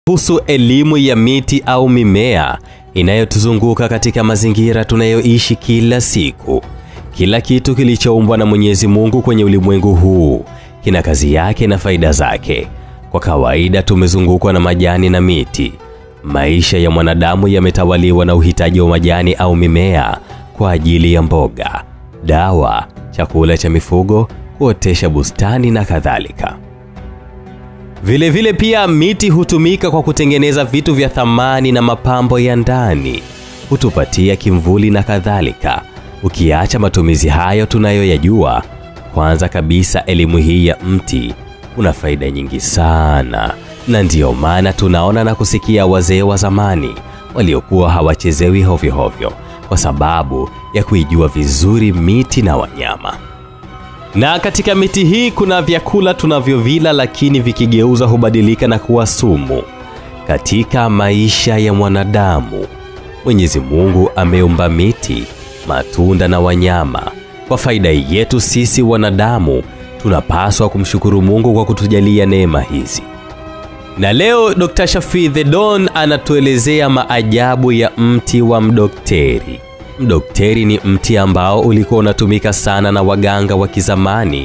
kuhusu elimu ya miti au mimea inayotuzunguka katika mazingira tunayoishi kila siku. Kila kitu kilichoumbwa na Mwenyezi Mungu kwenye ulimwengu huu kina kazi yake na faida zake. Kwa kawaida tumezungukwa na majani na miti. Maisha ya mwanadamu yametawaliwa na uhitaji wa majani au mimea kwa ajili ya mboga, dawa, chakula cha mifugo, kuotesha bustani na kadhalika. Vile vile pia miti hutumika kwa kutengeneza vitu vya thamani na mapambo ya ndani, hutupatia kimvuli na kadhalika. Ukiacha matumizi hayo tunayoyajua, kwanza kabisa elimu hii ya mti una faida nyingi sana, na ndiyo maana tunaona na kusikia wazee wa zamani waliokuwa hawachezewi hovyo hovyo kwa sababu ya kuijua vizuri miti na wanyama. Na katika miti hii kuna vyakula tunavyovila, lakini vikigeuza hubadilika na kuwa sumu katika maisha ya mwanadamu. Mwenyezi Mungu ameumba miti, matunda na wanyama kwa faida yetu sisi wanadamu. Tunapaswa kumshukuru Mungu kwa kutujalia neema hizi. Na leo Dr. Shafi The Don anatuelezea maajabu ya mti wa mdokteri. Mdokteri ni mti ambao ulikuwa unatumika sana na waganga wa kizamani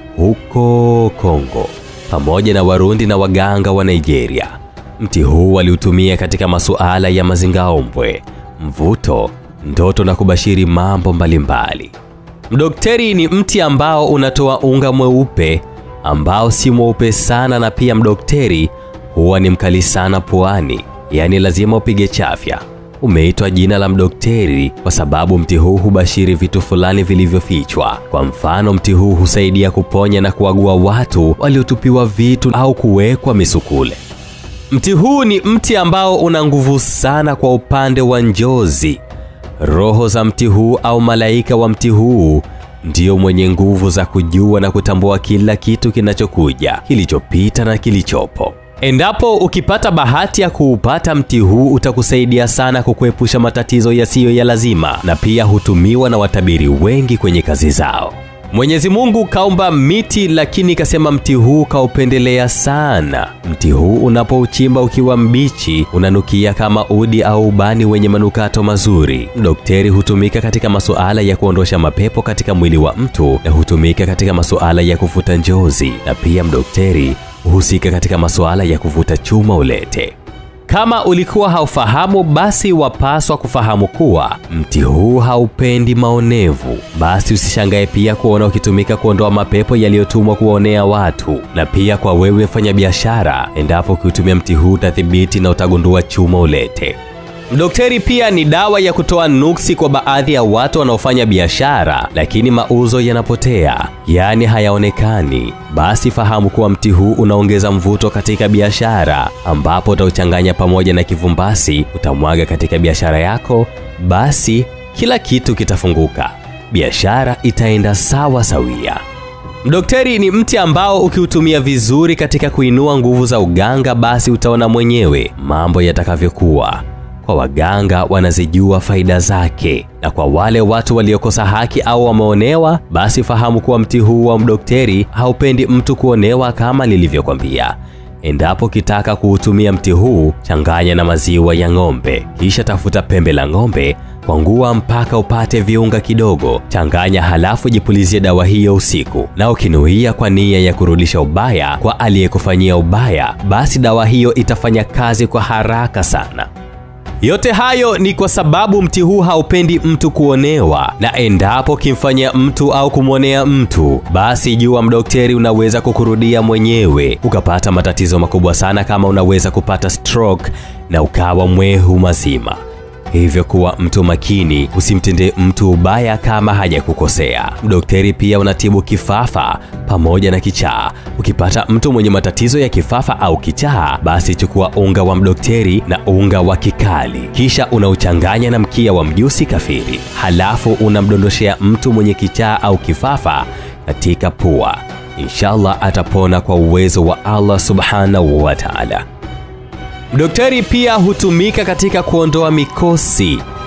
huko Kongo pamoja na Warundi na waganga wa Nigeria. Mti huu waliutumia katika masuala ya mazingaombwe, mvuto, ndoto na kubashiri mambo mbalimbali. Mdokteri ni mti ambao unatoa unga mweupe ambao si mweupe sana, na pia mdokteri huwa ni mkali sana puani, yaani lazima upige chafya. Umeitwa jina la mdokteri kwa sababu mti huu hubashiri vitu fulani vilivyofichwa. Kwa mfano, mti huu husaidia kuponya na kuagua watu waliotupiwa vitu au kuwekwa misukule. Mti huu ni mti ambao una nguvu sana kwa upande wa njozi. Roho za mti huu au malaika wa mti huu ndio mwenye nguvu za kujua na kutambua kila kitu kinachokuja, kilichopita na kilichopo. Endapo ukipata bahati ya kuupata mti huu utakusaidia sana kukuepusha matatizo yasiyo ya lazima, na pia hutumiwa na watabiri wengi kwenye kazi zao. Mwenyezi Mungu kaumba miti, lakini kasema mti huu kaupendelea sana. Mti huu unapouchimba ukiwa mbichi unanukia kama udi au ubani wenye manukato mazuri. Mdokteri hutumika katika masuala ya kuondosha mapepo katika mwili wa mtu na hutumika katika masuala ya kufuta njozi, na pia mdokteri huhusika katika masuala ya kuvuta chuma ulete. Kama ulikuwa haufahamu, basi wapaswa kufahamu kuwa mti huu haupendi maonevu. Basi usishangae pia kuona ukitumika kuondoa mapepo yaliyotumwa kuwaonea watu, na pia kwa wewe fanya biashara, endapo ukiutumia mti huu utathibiti na utagundua chuma ulete. Mdokteri pia ni dawa ya kutoa nuksi kwa baadhi ya watu wanaofanya biashara lakini mauzo yanapotea, yaani hayaonekani. Basi fahamu kuwa mti huu unaongeza mvuto katika biashara, ambapo utauchanganya pamoja na kivumbasi, utamwaga katika biashara yako, basi kila kitu kitafunguka, biashara itaenda sawa sawia. Mdokteri ni mti ambao ukiutumia vizuri katika kuinua nguvu za uganga, basi utaona mwenyewe mambo yatakavyokuwa. Kwa waganga wanazijua faida zake, na kwa wale watu waliokosa haki au wameonewa, basi fahamu kuwa mti huu wa mdokteri haupendi mtu kuonewa kama nilivyokwambia. Endapo kitaka kuutumia mti huu, changanya na maziwa ya ng'ombe, kisha tafuta pembe la ng'ombe, kwangua mpaka upate viunga kidogo, changanya, halafu jipulizie dawa hiyo usiku, na ukinuia kwa nia ya kurudisha ubaya kwa aliyekufanyia ubaya, basi dawa hiyo itafanya kazi kwa haraka sana. Yote hayo ni kwa sababu mti huu haupendi mtu kuonewa, na endapo ukimfanyia mtu au kumwonea mtu, basi jua mdokteri unaweza kukurudia mwenyewe ukapata matatizo makubwa sana, kama unaweza kupata stroke na ukawa mwehu mazima. Hivyo kuwa mtu makini, usimtendee mtu ubaya kama hajakukosea. Mdokteri pia unatibu kifafa pamoja na kichaa. Ukipata mtu mwenye matatizo ya kifafa au kichaa, basi chukua unga wa mdokteri na unga wa kikali, kisha unauchanganya na mkia wa mjusi kafiri, halafu unamdondoshea mtu mwenye kichaa au kifafa katika pua. Inshallah atapona kwa uwezo wa Allah subhanahu wa ta'ala. Mdokteri pia hutumika katika kuondoa mikosi,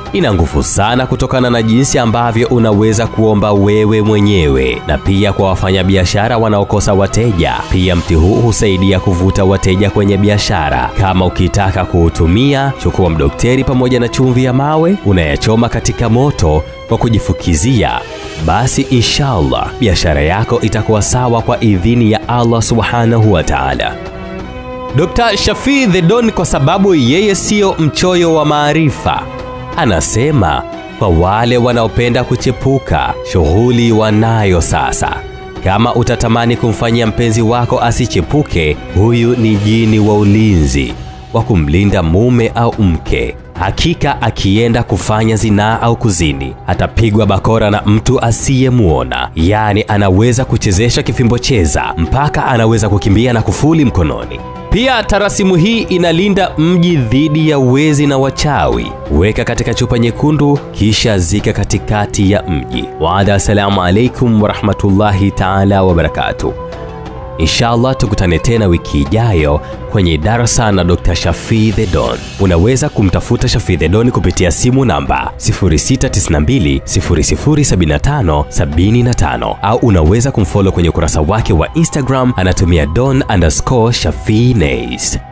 ina nguvu sana kutokana na jinsi ambavyo unaweza kuomba wewe mwenyewe na pia kwa wafanyabiashara wanaokosa wateja. Pia mti huu husaidia kuvuta wateja kwenye biashara. Kama ukitaka kuutumia, chukua mdokteri pamoja na chumvi ya mawe, unayachoma katika moto kwa kujifukizia. Basi inshallah biashara yako itakuwa sawa kwa idhini ya Allah subhanahu wa ta'ala. Dr. Shafii the Don, kwa sababu yeye siyo mchoyo wa maarifa, anasema kwa wale wanaopenda kuchepuka, shughuli wanayo sasa. Kama utatamani kumfanyia mpenzi wako asichepuke, huyu ni jini wa ulinzi wa kumlinda mume au mke. Hakika akienda kufanya zinaa au kuzini, atapigwa bakora na mtu asiyemwona. Yaani anaweza kuchezesha kifimbo cheza mpaka anaweza kukimbia na kufuli mkononi. Pia tarasimu hii inalinda mji dhidi ya wezi na wachawi. Weka katika chupa nyekundu, kisha zika katikati ya mji. Waada, assalamu alaikum warahmatullahi taala wabarakatuh. Inshallah tukutane tena wiki ijayo kwenye darasa na Dr. Shafii the Don. Unaweza kumtafuta Shafii the Don kupitia simu namba 0692 0075 75 au unaweza kumfollow kwenye ukurasa wake wa Instagram anatumia don underscore Shafii Nays.